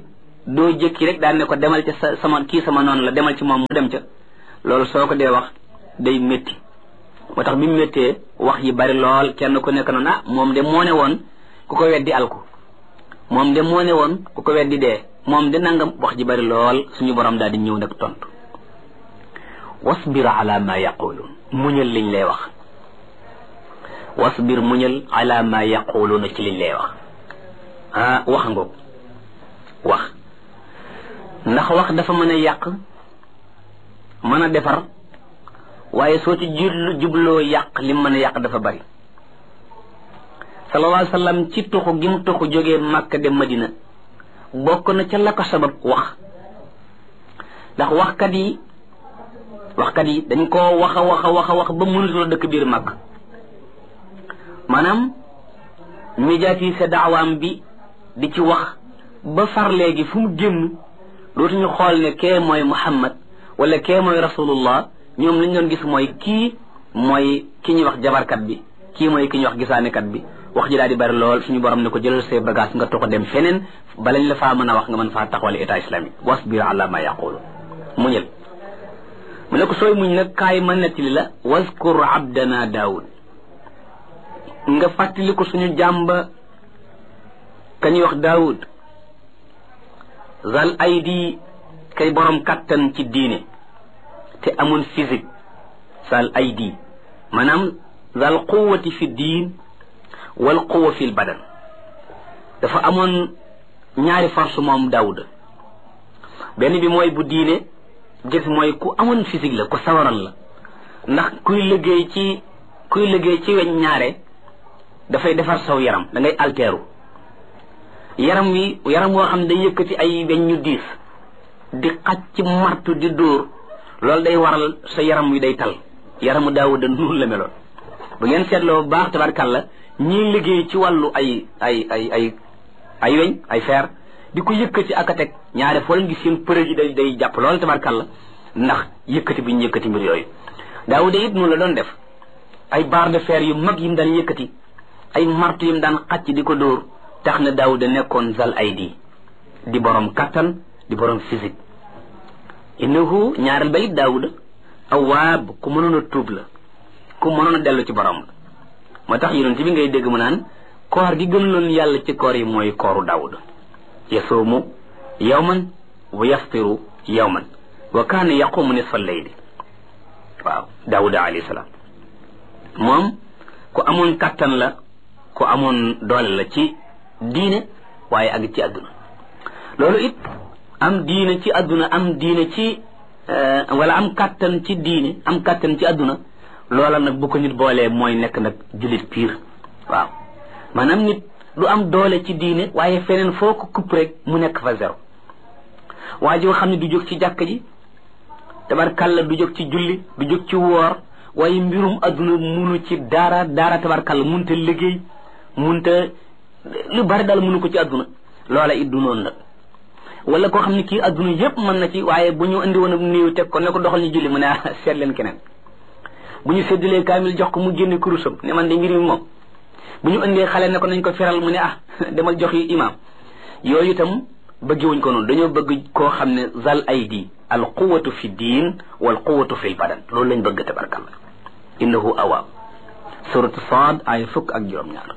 doo jëkki rek daan ne ko demal ca sa sama kii sama noonu la demal ci moom mu dem ca loolu soo ko dee wax day métti moo tax bi mu méttee wax yi bari lool kenn ku nekk noonu ah moom de moo ne woon ku ko weddi alku moom de moo ne woon ku ko weddi dee moom de nangam wax ji bari lool suñu borom daal di ñëw nag tontu wasbir ala ma yaquluun muñal liñ lay wax wasbir muñal ala ma yaquluuna ci liñ lay wax ah wax ngoog wax ndax wax dafa mën a yàq mën a defar waaye soo ci jublu jubloo yàq lim mën a yàq dafa bari sallallahu alayhi wa sallam ci tuxu gi mu tuxu jógee Makka dem Madina bokk na ca la ko sabab wax ndax waxkat yi waxkat yi dañ koo wax a wax a wax a wax ba mënutoo dëkk biir Makka maanaam médiatiser daawaam bi di ci wax ba far léegi fu mu génn dootuñu xool ne kee mooy Muhammad wala kee mooy rasulullah ñoom lañ doon gis mooy kii mooy ki ñuy wax jabarkat bi kii mooy ki ñuy wax gisaanekat bi wax ji daal di bari lool suñu borom ne ko jëlal say bagage nga toxo dem feneen balañ la faa mën a wax nga mën faa taxawal état islamique wasbir ala ma yaqulu muñal mu ne ko sooy muñ nag kaay ma nettali la waskur abdana daawud nga fàttali ko suñu jàmba ka ñuy wax daawud zal aydi kay borom kattan ci diine te amoon physique zal aydi maanaam zal quwati fi diin wal quwa fi badan dafa amoon ñaari force moom daawuda benn bi mooy bu diine gis mooy ku amoon physique la ku sawaral la ndax kuy liggéey ci kuy liggéey ci weñ ñaare dafay defar saw yaram da ngay alteeru yaram wi yaram woo xam ne day yëkkati ay weñ ñu diis di xaj ci martu di dóor loolu day waral sa yaram wi day tal yaramu daawuda noonu la meloon bu ngeen seetloo bu baax tabarkàlla ñii liggéey ci wàllu ay ay ay ay ay weñ ay fer di ko yëkkati ak a teg ñaare foo leen gis seen përëg yi day day jàpp loolu tabarkàlla ndax yëkkati bi ñu yëkkati mbir yooyu daawuda it noonu la doon def ay barre de fer yu mag yi mu daan yëkkati ay martu yi mu daan xacc di ko dóor tax na daawuda nekkoon zal aydi di borom kattan di borom physique innahu ñaareel ba it daawuda awaab ku mënoon a tuub la ku mënoon a dellu ci borom la moo tax yonent bi ngay dégg mu naan koor gi gën loon yàlla ci koor yi mooy kooru daawuda yasuumu yawman wa yaftiru yawman wa kaana yaqumu nisfa layli waaw daawuda alayhi salaam moom ku amoon kattan la ku amoon doole la ci diine waaye ak ci àdduna loolu it am diine ci àdduna am diine ci wala am kattan ci diine am kattan ci àdduna loola nag bu ko nit boolee mooy nekk nag jullit piir waaw maanaam nit du am doole ci diine waaye feneen foo ko kupp rek mu nekk fa zéro waa joo xam ne du jóg ci jàkk ji tabarkalla du jóg ci julli du jóg ci woor waaye mbirum àdduna munu ci dara dara tabarkalla munta liggéey munta lu bari daal munu ko ci àdduna loola it du noonu nag wala koo xam ne kii àdduna yépp mën na ci waaye bu ñu indi woon ak néew teg ko ne ko doxal ñu julli mu ne seet leen keneen bu ñu séddalee kaamil jox ko mu génne kurusam ne man de mbir mi moom bu ñu indee xale ne ko nañ ko feral mu ne ah demal jox yi imaam yooyu itam bëggewuñ ko noonu dañoo bëgg koo xam ne zal aydi al quwatu fi diin wal quwatu fi badan loolu lañ bëgg tabarkalla innahu awaab suratu saad ay fukk ak juróom-ñaar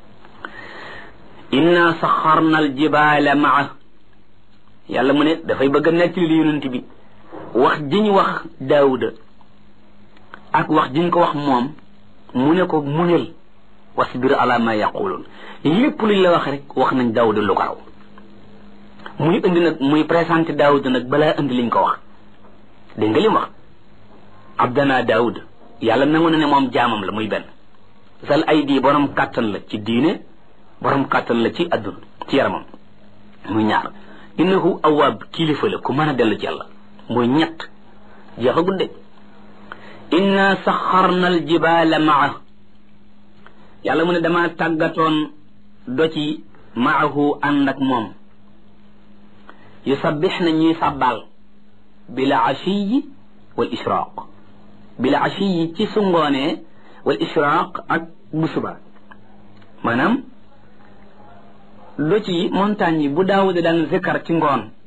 inna saxarna al jibaala maa yàlla mu ne dafay bëgg a nekk li yonent bi wax jiñ wax daawuda ak wax jiñ ko wax moom mu ne ko muñal wasbir ala ma yaquluun lépp luñ la wax rek wax nañ daawuda lu ko raw muy indi nag muy présenté daawuda nag balaa indi liñ ko wax dégg nga lim wax abdana daawuda yàlla nangu na ne moom jaamam la muy benn sal ay di borom kàttan la ci diine borom kàttan la ci adduna ci yaramam muy ñaar innahu awaab kilifa la ku mën a dellu ci yàlla muy ñett jeexa gudde inna saxarna al jibaala maa yàlla mu ne dama tàggatoon do ci maahu ànd ak moom yusabbix na ñuy sàbbaal bila ashiyi wal israaq bila ashiyi ci su ngoonee wal israaq ak bu suba maanaam do ci montagne yi bu daawuda daan zikkar ci ngoon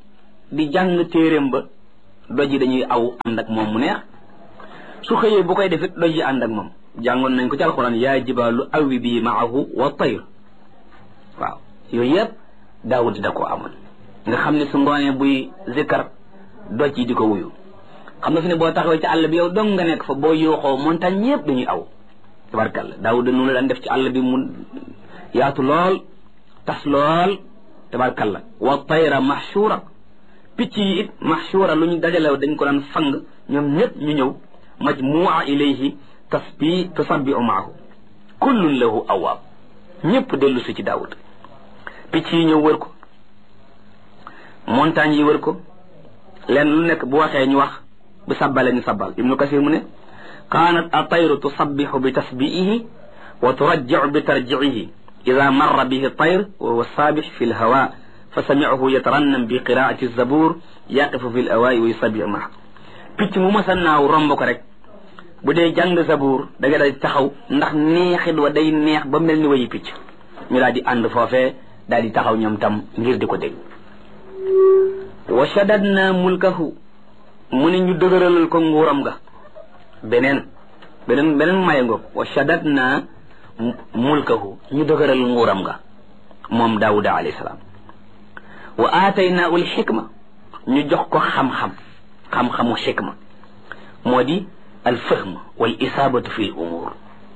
di jàng téeréem ba doj yi dañuy aw ànd ak moom mu neex su xëyee bu koy defit doj yi ànd ak moom jàngoon nañ ko ci alxuraan yaa jibaalu awi bi maahu wa tayr waaw yooyu yëpp daawud da ko amoon nga xam ne su ngoonee buy zikkar doj yi di ko wuyu xam nga fi ne boo taxawee ci àll bi yow dong nga nekk fa boo yuuxoo montagne yëpp dañuy aw tabarkalla daawud noonu la daan def ci àll bi mu yaatu lool tas lool tabarkalla wa tayra mahshura picc yi it mahshura lu ñu dajalew dañ ko daan fang ñoom ñëpp ñu ñëw majmua ilayhi tasbi tusabbiu maahu kullun lahu awaab ñëpp dellu si ci daawud picc yi ñëw wër ko montagne yi wër ko leen lu nekk bu waxee ñu wax bu sabbale ñu sabbal ibnu kasir mu ne kaanat atayru tusabbihu bi tasbiihi wa turajjicu bi tarjicihi ida marra bihi tayr wa huwa saabix fi lhawa fa samicahu yatarannam bi qiraati zabur yaqifu fi lawaayi wa yusabbihu maha picc mu masa naaw romb ko rek bu dee jàng zabuur da nga daal taxaw ndax neexit wa day neex ba mel ni wayi picc ñu daal di ànd foofee daal di taxaw ñoom tam ngir di ko dégg wa shadadna mulkahu mu ne ñu dëgëralal ko nguuram ga beneen beneen beneen maye ngoog wa shadadna mulkahu ñu dëgëral nguuram ga moom daawuda alayhi salaam wa aataynaahu alxikma ñu jox ko xam-xam xam-xamu xikma moo di alfahm wal isaabatu fi l umuur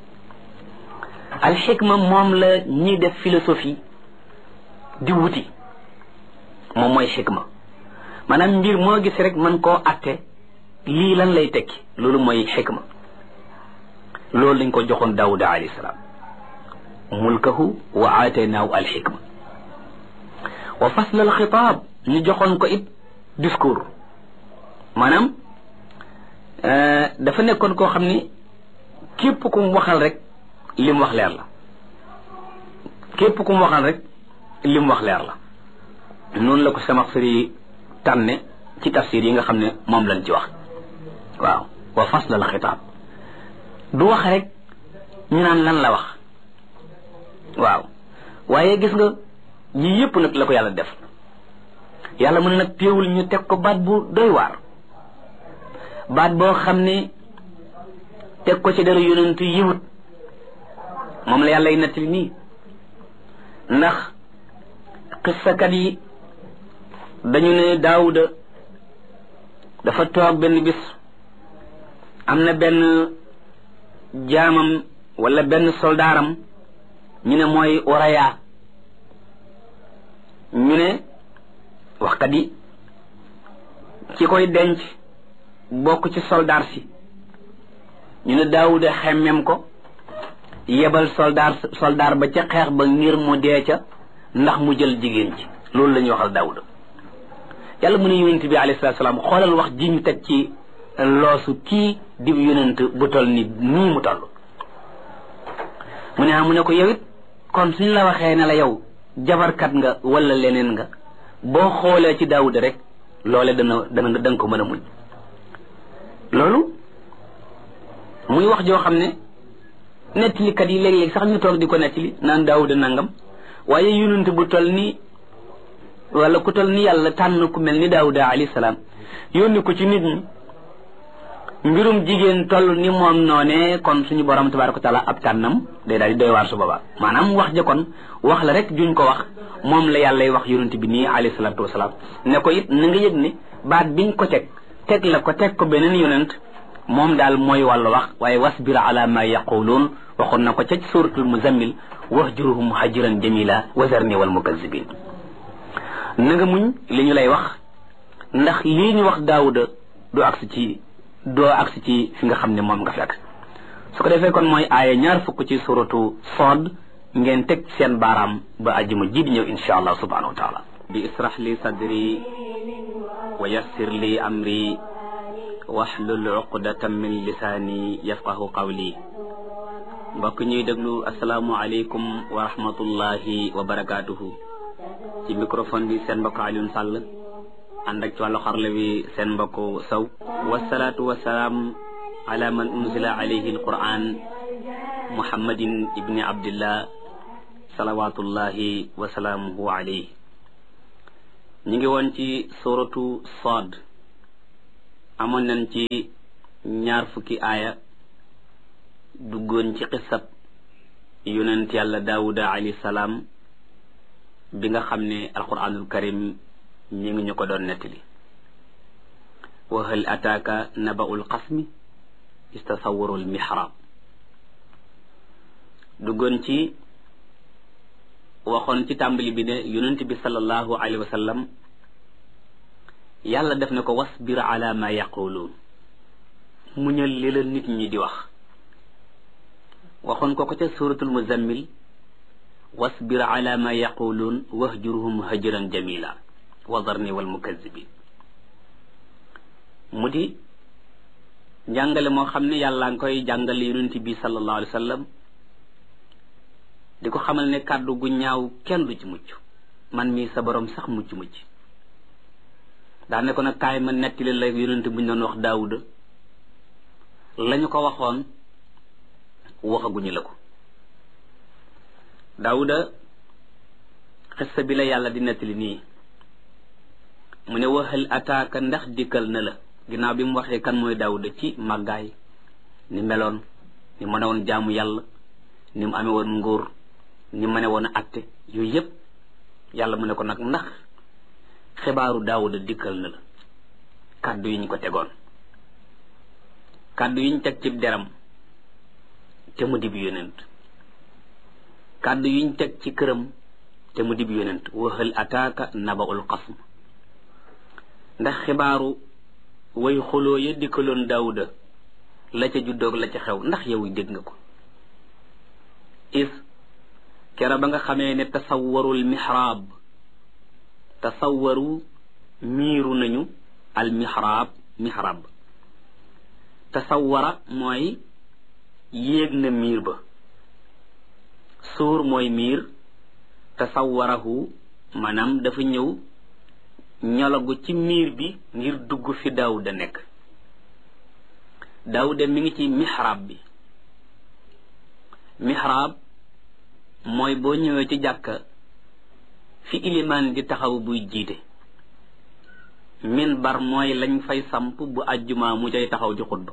alxikma moom la ñiy def philosophie di wuti moom mooy xikma maanaam mbir moo gis rek man koo atte lii lan lay tekki loolu mooy xikma loolu lañ ko joxoon daawuda alayhi salaam mulkahu wa aataynaahu alxikma wa fasla alxitaab ñu joxoon ko it discours maanaam dafa nekkoon koo xam ni képp ku mu waxal rek li mu wax leer la képp ku mu waxal rek li mu wax leer la noonu la ko Samaxsari tànne ci tafsir yi nga xam ne moom lañ ci wax waaw wa fasla al xitaab du wax rek ñu naan lan la wax waaw waaye gis nga yii yëpp nag la ko yàlla def yàlla mu ne nag téewul ñu teg ko baat bu doy waar baat boo xam ne teg ko ci dara yonentu yiwut moom la yàlla y nettali nii ndax xissakat yi dañu ne daawuda dafa toog benn bis am na benn jaamam wala benn soldaaram ñu ne mooy oraya ñu ne waxkat yi ci koy denc bokk ci soldaar si ñu ne daawuda xemmem ko yebal soldaar soldaar ba ca xeex ba ngir mu dee ca ndax mu jël jigéen ci loolu la ñuy waxal daawuda yàlla mu ne yonent bi alayhi salaatu salaam xoolal wax ji ñu teg ci loosu kii di yonent bu toll ni nii mu toll mu ne ah mu ne ko yow it kon suñ la waxee ne la yow jabarkat nga wala leneen nga boo xoolee ci daawuda rek loole dana dana da nga ko mën a muñ loolu muy wax joo xam ne nettalikat yi léeg-léeg sax ñu toog di ko nettali naan daawuda nangam waaye yonent bu toll ni wala ku toll ni yàlla tànn ku mel ni daawuda alayhi salaam yónni ko ci nit ñi mbirum jigéen toll ni moom noonee kon suñu borom tabaraka wa taala ab tànnam day daal di doy waar su boobaa maanaam wax ja kon wax la rek juñ ko wax moom la yàllay wax yonent bi nii alayhi salaatu wasalaam ne ko it na nga yëg ne baat biñ ko teg teg la ko teg ko beneen yonent moom daal mooy wàllu wax waaye wasbir ala ma yaquluun waxoon na ko ca suratul muzammil wahjuruhum hajran jamila wazarni wal mukazibin na nga muñ li ñu lay wax ndax lii ñu wax daawuda du agsi ci doo agsi ci fi nga xam ne moom nga fi agsi su ko defee kon mooy aaya ñaar fukk ci suratu Sood ngeen teg seen baaraam ba ajjuma ji di ñëw insha allah subhanahu wa taala bi israh li sadri wa yassir li amri wahlul uqdatan min lisaani yafqahu qawli mbokk ñuy déglu asalaamu aleykum wa rahmatullahi wa barakaatuhu ci microphone bi seen mbokk Alioune Sall ànd ak ci wàllu xarle bi seen mbokk Sow wasalaatu wasalaam ala man unzila alayhi alquran muhammadin ibni abdillah salawatullahi wa salaamuhu alayhi ñu ngi woon ci suratu Saad amoon nañ ci ñaar fukki aaya duggoon ci xisab yonent yàlla daawuda alayhi salaam bi nga xam ne alquranul karim ñi ngi ñu ko doon nettali wa hal ataaka naba'ul qasmi istasawarul mihrab duggoon ci waxoon ci tàmbali bi ne yonent bi sallallahu alayhi wa sallam yàlla def na ko wasbir ala ma yaquluun muñal li la nit ñi di wax waxoon ko ko ca suratul muzammil wasbir ala ma yaquluun wahjurhum hajran jamila wa darni wal mukazibin mu di njàngale moo xam ne yàlla nga koy jàngale yonent bi sallallahu alayhi wa sallam di ko xamal ne kàddu gu ñaaw kenn du ci mucc man mii sa borom sax mucc mucc daa ne ko nag kaay ma nettali la yonent bu ñu doon wax daawuda lañu ko waxoon waxaguñu la ko daawuda xissa bi la yàlla di nettali nii mu ne waxal ataaka ndax dikkal na la ginnaaw bi mu waxee kan mooy daawuda ci màggaay ni meloon ni mën a woon jaamu yàlla ni mu amee woon nguur ni mu ne woon a atte yooyu yépp yàlla mu ne ko nag ndax xibaaru daawuda dikkal na la kàddu yi ñu ko tegoon kàddu yi ñu teg ci deram te mu dib yonent kàddu yi ñu teg ci këram te mu dib yonent waxal ataaka nabaul qasm ndax xibaaru way xuloo ya dikkaloon daawuda la ca juddoog la ca xew ndax yow dégg nga ko is kera ba nga xamee ne tasawwarul mihraab tasawwaru miiru nañu al mihraab mihraab tasawwara mooy yéeg na miir ba suur mooy miir tasawwarahu maanaam dafa ñëw ñolagu ci miir bi ngir dugg fi daawuda nekk daawuda mi ngi ci mihraab bi mihraab mooy boo ñëwee ci jàkka fi ilimaan di taxaw buy jiite minbar mooy lañ fay samp bu ajjumaa mu cay taxaw di xutba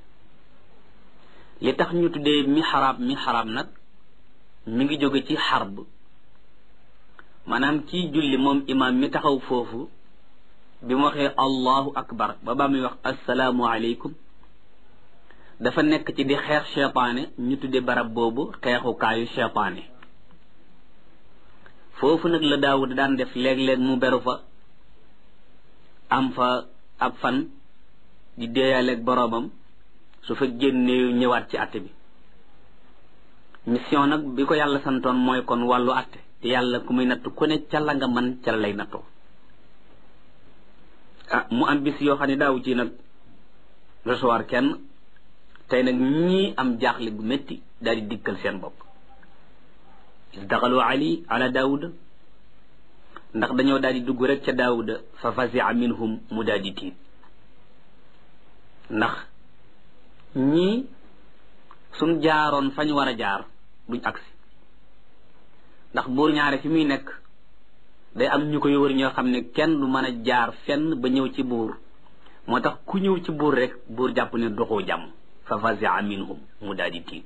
li tax ñu tuddee mihraab mihraab nag mi ngi jóge ci xarb maanaam kii julli moom imaam mi taxaw foofu bi mu waxee allahu akbar ba ba muy wax assalaamu aleykum dafa nekk ci di xeex cheytaane ñu tudde barab boobu xeexukaayu cheytaane foofu nag la daawud daan def léeg-léeg mu beru fa am fa ab fan di déeyaleeg boroomam su fa génnee ñëwaat ci àtte bi mission nag bi ko yàlla santoon mooy kon wàllu àtte te yàlla ku muy natt ku ne ca la nga man ca la lay nattoo ah mu am bis yoo xam ne daawu ci nag recevoir kenn tey nag ñii am jaaxle gu métti daal di dikkal seen bopp is daxalu ali ala daawuda ndax dañoo daal di dugg rek ca daawuda fa fasia minhum mu daal di tiit ndax ñii suñ jaaroon fañ war a jaar duñ agsi ndax buur ñaare fi muy nekk day am ñu koy wër ñoo xam ne kenn du mën a jaar fenn ba ñëw ci buur moo tax ku ñëw ci buur rek buur jàpp ne doxoo jàmm fa fasia minhum mu daal di tiit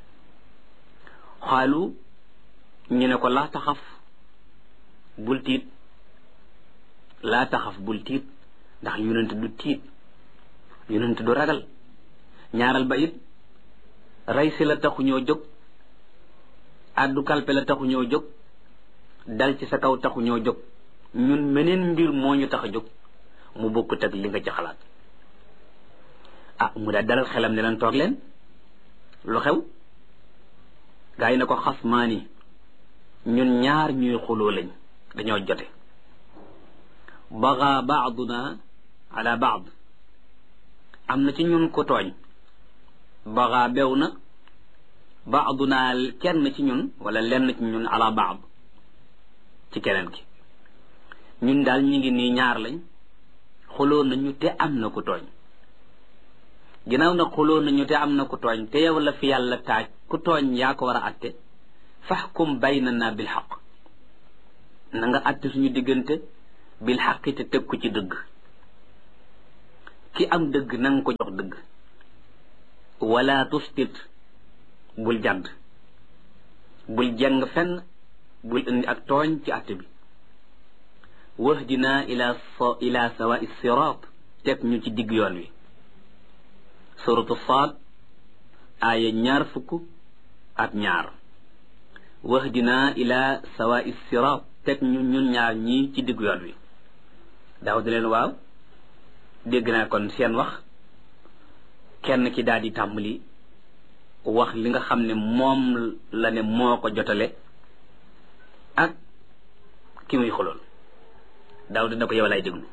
xaalu ñu ne ko laa taxaf bul tiit laa taxaf bul tiit ndax yonent du tiit yonent du ragal ñaaral ba it rey si la taxu ñoo jóg addu kalpe la taxu ñoo jóg dal ci sa kaw taxu ñoo jóg ñun meneen mbir moo ñu tax a jóg mu bokkut ak li nga ci xalaat ah mu daal dalal xelam ne leen toog leen lu xew gaa yi na ko xas maani ñun ñaar ñuy xuloo lañ dañoo jote baga baaduna ala baad am na ci ñun ko tooñ baga bew na baaduna kenn ci ñun wala lenn ci ñun ala baad ci keneen ki ñun daal ñu ngi nii ñaar lañ xuloo nañu te am na ku tooñ ginnaaw na xuloo nañu te am na ku tooñ te yow la fi yàlla taaj ku tooñ yaa ko war a atte faxkum baynana bil xaq na nga atte suñu diggante bil xaqi te teg ko ci dëgg ki am dëgg na nga ko jox dëgg wala tustit bul jàdd bul jàng fenn bul indi ak tooñ ci àtte bi wahdina ila ila sawa sirat teg ñu ci digg yoon wi suratu saad aaya ñaar fukk ak ñaar wahdina ila sawa sirat teg ñu ñun ñaar ñii ci digg yoon wi daaw di leen waaw dégg naa kon seen wax kenn ki daal di tàmbali wax li nga xam ne moom la ne moo ko jotale ak ki muy xulool daaw dina ko yow lay déglu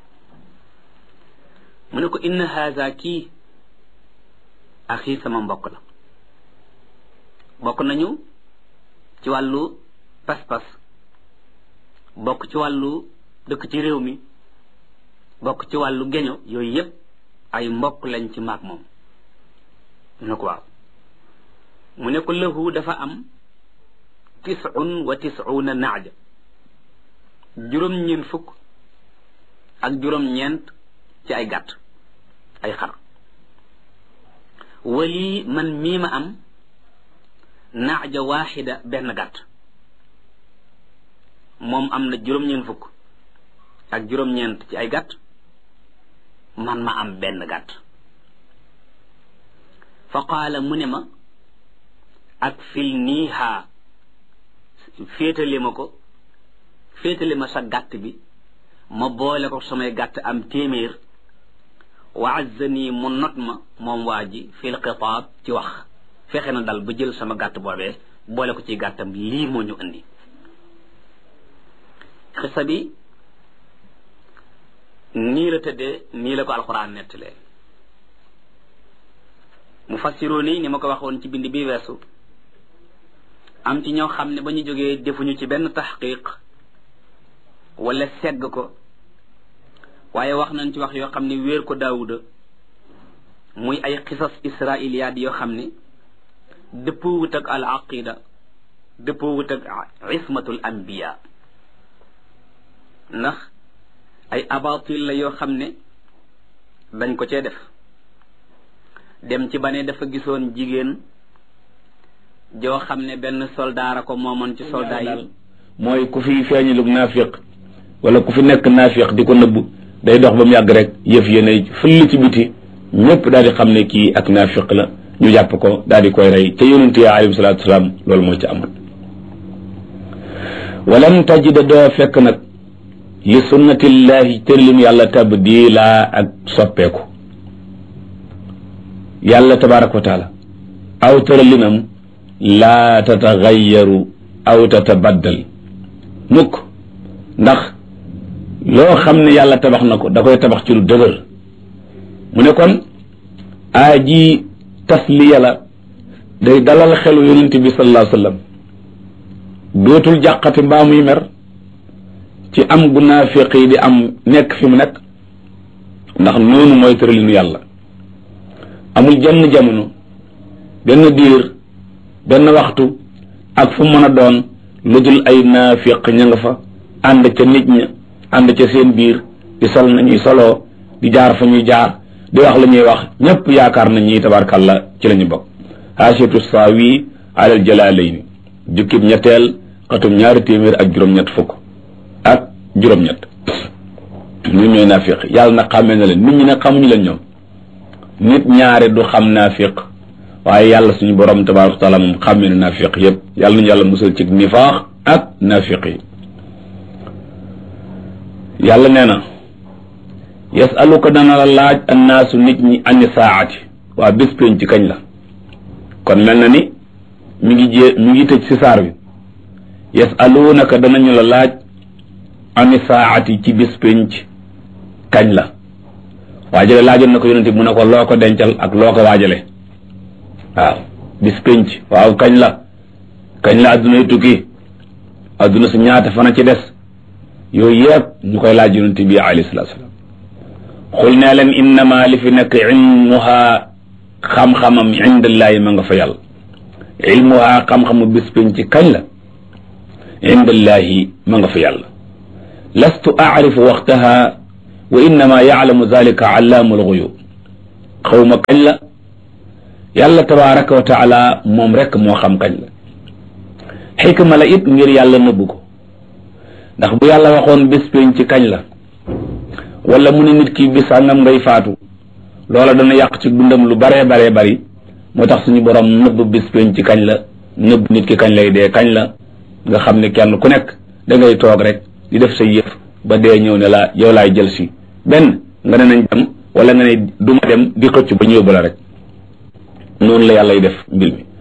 mu ne ko inna haza kii axi sama mbokk la bokk nañu ci wàllu pas-pas bokk ci wàllu dëkk ci réew mi bokk ci wàllu geño yooyu yépp ay mbokk lañ ci maag moom mu ne ko waaw mu ne ko lahu dafa am tisun wa tisuuna naaja juróom-ñeent fukk ak juróom-ñeent ci ay gàtt ay xar wali man mii ma am naaja waaxida benn gàtt moom am na juróom-ñeent fukk ak juróom-ñeent ci ay gàtt man ma am benn gàtt fa qaala mu ne ma ak fil niiha féetale ma ko féetale ma sa gàtt bi ma boole ko samay gàtt am téeméer wa azzani mu not ma moom waa ji fil xitaab ci wax fexe na dal ba jël sama gàtt boobee boole ko ci gàttam lii moo ñu indi xisa bi nii la tëddee nii la ko alxuraan nettalee mu fassiroo nii ni ma ko waxoon ci bind bi weesu am ci ñoo xam ne ba ñu jógee defuñu ci benn taxqiq wala segg ko waaye wax nañ ci wax yoo xam ne wéer ko daawuda muy ay xisas israiliyaat yoo xam ne dëppoo wut ak al aqida dëppoo wut ak ismatul anbiya ndax ay abatil la yoo xam ne dañ ko cee def dem ci ba ne dafa gisoon jigéen joo xam ne benn soldaara ko moomoon ci soldat yi mooy ku fi feeñalug naafiq wala ku fi nekk naafiq di ko nëbb day dox ba mu yàgg rek yëf yéene fëll ci biti ñëpp daal di xam ne kii ak naafiq la ñu jàpp ko daal di koy rey ca yonent ya alayhi salaatu wasalaam loolu moo ci amoon walam tajida doo fekk nag li sunnatillahi tërlim yàlla tabdila ak soppeeku yàlla tabaraka wa taala aw tëralinam laa tatagayaru aw tatabaddal mukk ndax loo xam ne yàlla tabax na ko da koy tabax ci lu dëgër mu ne kon aa ji tasliya la day dalal xelu yonent bi sallallahu alayhi wa sallam dootul jàqati mbaa muy mer ci am gu naafiq yi di am nekk fi mu nekk ndax noonu mooy tëralinu yàlla amul jenn jamono benn diir benn waxtu ak fu mën a doon lu dul ay naafiq ña nga fa ànd ca nit ña ànd ca seen biir di sol nañuy soloo di jaar fa ñuy jaar di wax la ñuy wax ñëpp yaakaar nañ ñi tabarkàlla ci la ñu bokk haasiatu saawi alal jalaalayni jukkib ñetteel xatum ñaari téeméer ak juróom-ñett fukk ak juróom-ñett ñun ñooy naafiq yàlla na xàmmee na leen nit ñi nag xamuñu leen ñoom nit ñaare du xam naafiq waaye yàlla suñu borom tabaraka wa taala moom xàmmee na naafiq yëpp yàlla nañu yàlla musal ci nifaax ak naafiq yi yàlla nee na yasaluka dana la laaj annaasu nit ñi ani saati waa bés pénc ci kañ la kon mel na ni mi ngi jé mi ngi tëj si saar bi yasalunaka danañu la laaj ani saati ci bés pénc kañ la waajale laajoon na ko yonente mu ne ko loo ko dencal ak loo ko waajale waaw bis pénc waaw kañ la kañ la adduna yu tukki adduna su ñaata fana ci des yooyu yëpp ñu koy laaj yonente bi alayhi salatu salaam xul nee leen innama li fi nekk ilmuha xam-xamam indallaahi ma nga fa yàlla ilmuha xam-xamu bis pénc kañ la indallaahi ma nga fa yàlla lastu aarifu waxtaha wa innama yaalamu zalika allaamu lxuyub xawma kañ la yàlla tabaraka wa taala moom rek moo xam kañ la xikma la it ngir yàlla nëbbu ko ndax bu yàlla waxoon bés péñ ci kañ la wala mu ne nit ki bis sàngam ngay faatu loola dana yàq ci dundam lu baree baree bari moo tax suñu borom nëbb bis péñ ci kañ la nëbb nit ki kañ lay dee kañ la nga xam ne kenn ku nekk da ngay toog rek di def sa yëf ba dee ñëw ne la yow laay jël si benn nga ne nañ dem wala nga ne duma dem di xëcc ba ñu yóbbu la rek noonu la yàlla y def mbir mi